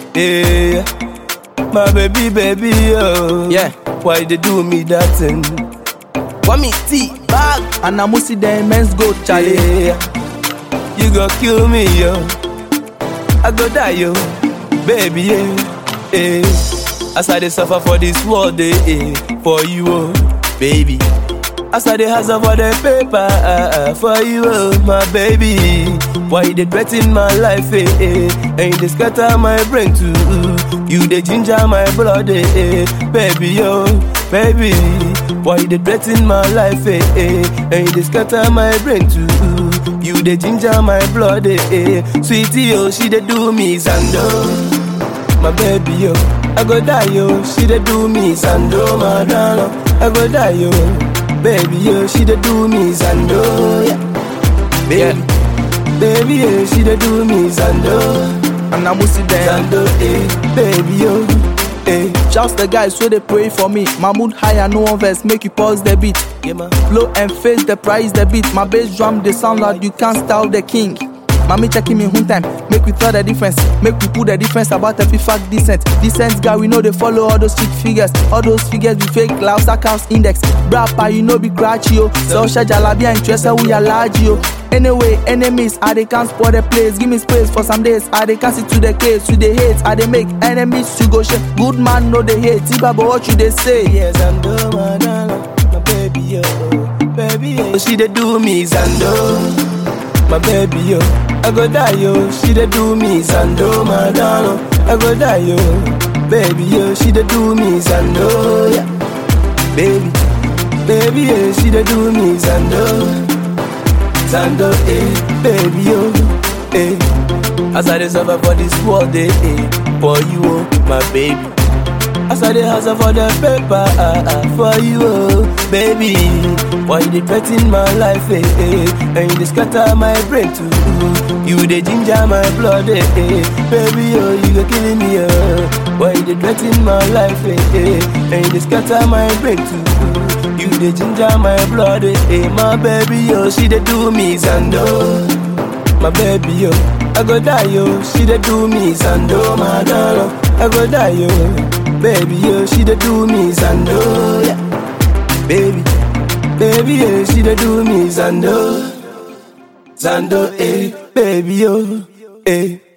Yeah, my baby, baby, oh. Yeah. Why they do me that thing? Want me tea bag? And I must see the immense goat, Charlie. Yeah, you go kill me, yo. I go die, yo, baby, yeah. yeah. As I dey suffer for this world, eh, eh, for you, oh, baby. As I dey hustle for the paper, ah, ah, for you, oh, my baby. Why you dey threaten my life, eh, eh, and you dey scatter my brain too. You dey ginger my blood, eh, eh, baby, yo, baby. Why you dey threaten my life, eh, eh, and you dey scatter my brain too. You dey ginger my blood, eh, eh. Sweetie, oh, she dey do me zando. My baby, yo, I go die, yo. She dey do me zando, my darling. I go die, yo. Baby, yo, she dey do me zando, yeah. Baby, baby, yeah, she dey do me zando, And I must see them. zando, eh. Baby, yo, eh. Shouts the guys so they pray for me. My mood high and no one verse, make you pause the beat. Yeah, man. Blow and face the price the beat. My bass drum they sound loud, you can't style the king. Mommy checking me one time, make we tell the difference, make we put the difference about every fact decent. Decent guy, we know they follow all those street figures, all those figures we fake loud accounts index. Brapper, you know be cratchy yo. Social jalabia interest we are large yo. Anyway, enemies, I they can't spoil the place. Give me space for some days. I they can't sit to the case, to the hate. I they make enemies to go share. Good man, no they hate. Tiba, but what you they say? Yeah, zando, my darling. My baby, yo, baby, yo. She dey do me zando. My baby, yo. I go die, yo. She dey do me zando, my darling. I go die, yo. Baby, yo. She dey do me zando, yeah. Baby, baby, yeah. She dey do me zando. Zando, eh. Baby, yo, eh. As I dey suffer for this world, eh, eh. For you, oh, my baby. As I dey hustle for the paper, ah, ah, for you, oh, baby. Why you dey threaten my life, eh, eh, and you dey scatter my brain too. You dey ginger my blood, eh, eh, baby, oh, you go killing me, oh. Why you dey threaten my life, eh, eh, and you dey scatter my brain too. You dey ginger my blood, eh, eh, my baby, oh, she dey do me zando. My baby, yo, I go die, yo. She dey do me zando, my darling. I go die, yo. Baby, yo, she dey do me zando, yeah. Baby, baby, yeah, she dey do me zando, zando, eh. Baby, yo, eh.